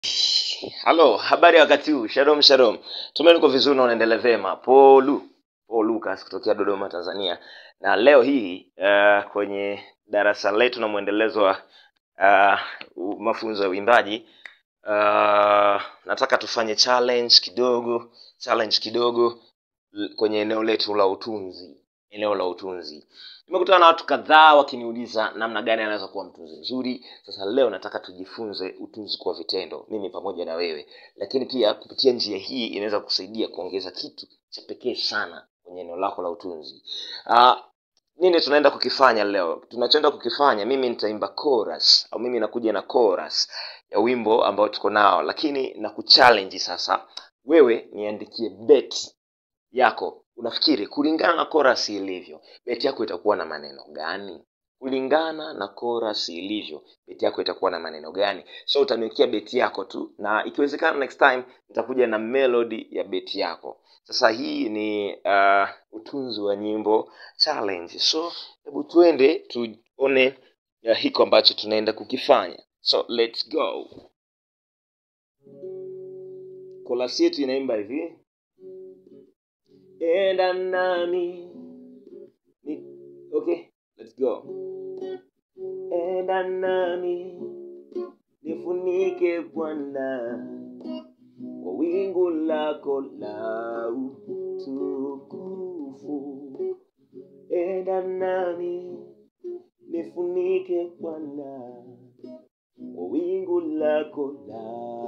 halo habari ya wakati huu shalom shalom tumaini uko vizuri na unaendelea vyema polu paul lucas kutokea dodoma tanzania na leo hii uh, kwenye darasa letu na mwendelezo wa uh, mafunzo ya uimbaji uh, nataka tufanye challenge kidogo challenge kidogo l- kwenye eneo letu la utunzi eneo la utunzi nimekutana na watu kadhaa wakiniuliza namna gani anaweza kuwa mtunzi mzuri sasa leo nataka tujifunze utunzi kwa vitendo mimi pamoja na wewe lakini pia kupitia njia hii inaweza kusaidia kuongeza kitu cha pekee sana kwenye eneo lako la utunzi uh, nini tunaenda kukifanya leo tunachoenda kukifanya mimi nitaimba chorus au mimi nakuja na chorus ya wimbo ambao tuko nao lakini na kuchallenge sasa wewe niandikie bet yako unafikiri kulingana na chorus ilivyo beti yako itakuwa na maneno gani kulingana na chorus ilivyo beti yako itakuwa na maneno gani so utaniwekea beti yako tu na ikiwezekana next time nitakuja na melody ya beti yako sasa hii ni uh, utunzi wa nyimbo challenge so hebu tuende tuone uh, hiko ambacho tunaenda kukifanya so let's go kolasi yetu inaimba hivi enda nami ni, okay let's go enda nami nifunike bwana kwa wingu lako la utukufu enda nami nifunike bwana kwa wingu lako la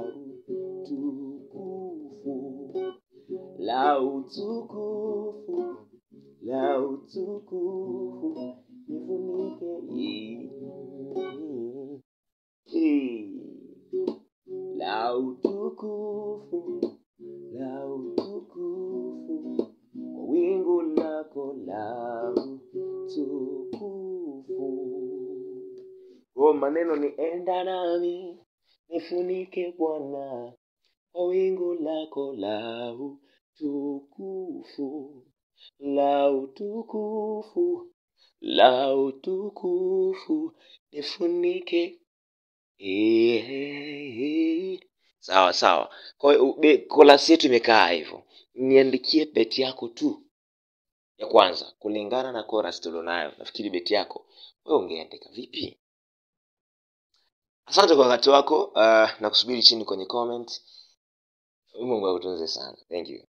utukufu la utukufu la utukufu nifunike Eh, la utukufu la utukufu kwa wingu lako la utukufu kwa maneno ni enda nami nifunike bwana kwa wingu lako la utukufu la utukufu la utukufu nifunike Eh, sawa sawa kwa hiyo be- kolasi yetu imekaa hivyo niandikie beti yako tu ya kwanza kulingana na chorus tulionayo nafikiri beti yako wewe ungeandika vipi asante kwa wakati wako uh, na kusubiri chini kwenye comment mungu akutunze sana thank you